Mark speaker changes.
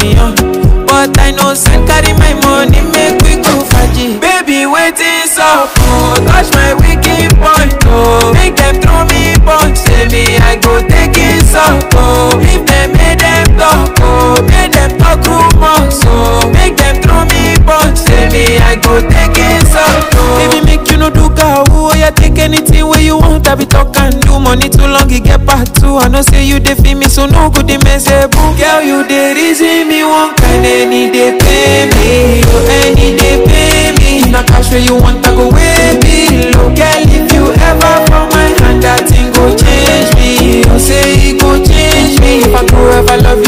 Speaker 1: million. But I know send carry my money, make we go faji. Baby, waiting so oh, touch my wicked point, oh. Make them throw me punch, say me I go take it so oh. If them make them talk, oh, make them talk rumors, oh. Make them throw me punch, say me I go take it so oh. Baby, make you no do gawu, oh yeah, take anything where you want. I be talk and do money too long, it get part two. I know say you dey feel me, so no good dey mess boo. Girl, you dey reason me one kind, any day pay me, oh any day pay me. Na cash where you want, I go way below. Girl, if you ever from my hand, that thing go change me. You say it go change me. If I go ever love you.